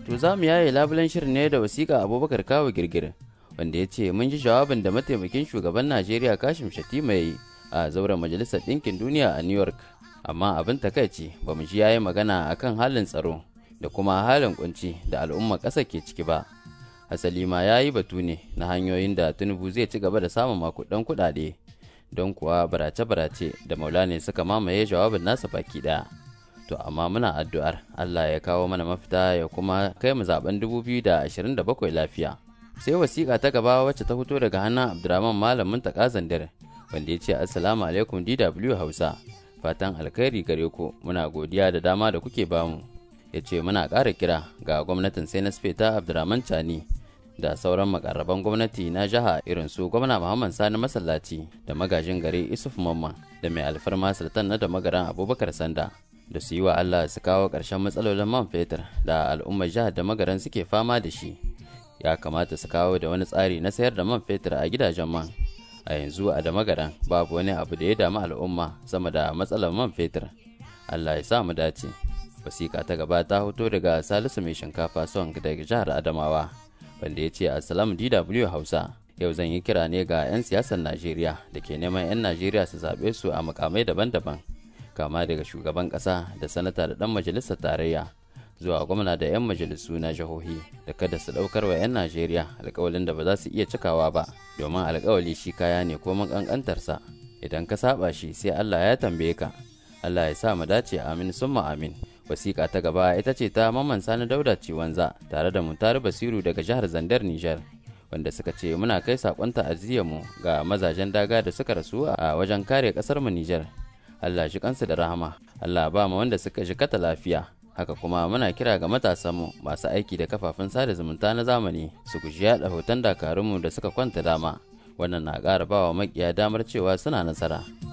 To za mu yaye labulen shirin ne da wasiƙa Abubakar Kawo Girgir wanda ya ce mun ji jawabin da mataimakin shugaban Najeriya Kashim Shatima ya yi a zauren Majalisar Ɗinkin Duniya a New York. Amma abin takaici ba mu ji yayi magana akan halin tsaro da kuma halin kunci da al'umma ƙasa ke ciki ba. Hasali ma ya yi batu ne na hanyoyin da Tinubu zai ci gaba da samun makudan kuɗaɗe don kuwa barace-barace da maulane suka mamaye jawabin nasa baki ɗaya. To amma muna addu'ar Allah ya kawo mana mafita ya kuma kai mu zaben 2027 lafiya. Sai wasiƙa ta gaba wacce ta fito daga hannun Abdurrahman Malamin Takazandar wanda ya ce Assalamu alaikum DW Hausa. Fatan alkhairi gare ku muna godiya da dama da kuke bamu. Ya ce muna ƙara kira ga gwamnatin sai na ta Abdurrahman Chani da sauran makarraban gwamnati na jiha irin su gwamna Muhammad Sani Masallaci da magajin gari Isuf Mamman da mai alfarma Sultan na da magaran Abubakar Sanda. da su yi wa Allah su kawo ƙarshen matsalolin man fetur da al'ummar jihar da magaran suke fama da shi ya kamata su kawo da wani tsari na sayar da man fetur a gidajen man a yanzu a da magaran babu wani abu da ya damu al'umma sama da matsalar man fetur Allah ya sa mu dace wasiƙa ta gaba ta hoto daga salisu mai shinkafa son daga jihar adamawa wanda ya ce assalamu dw hausa yau zan yi kira ne ga 'yan siyasar najeriya da ke neman 'yan najeriya su zaɓe su a mukamai daban-daban kama daga shugaban ƙasa da sanata da ɗan majalisar tarayya zuwa gwamna da 'yan majalisu na jihohi da kada su ɗaukar wa 'yan najeriya alkawalin da ba za su iya cikawa ba domin alkawali shi kaya ne ko ƙanƙantarsa idan ka saba shi sai allah ya tambaye ka allah ya sa mu dace amin summa amin wasiƙa ta gaba ita ce ta mamman sani dauda ciwanza tare da mutare basiru daga jihar zandar nijar wanda suka ce muna kai saƙon mu ga mazajen daga da suka rasu a wajen kare ƙasar mu nijar Allah shi kansu da rahama Allah ba mu wanda suka jikata lafiya haka kuma muna kira ga matasanmu masu aiki da kafafen sada zumunta na zamani su guji yaɗa hoton dakarunmu da suka kwanta dama wannan na ƙara ba wa makiya damar cewa suna nasara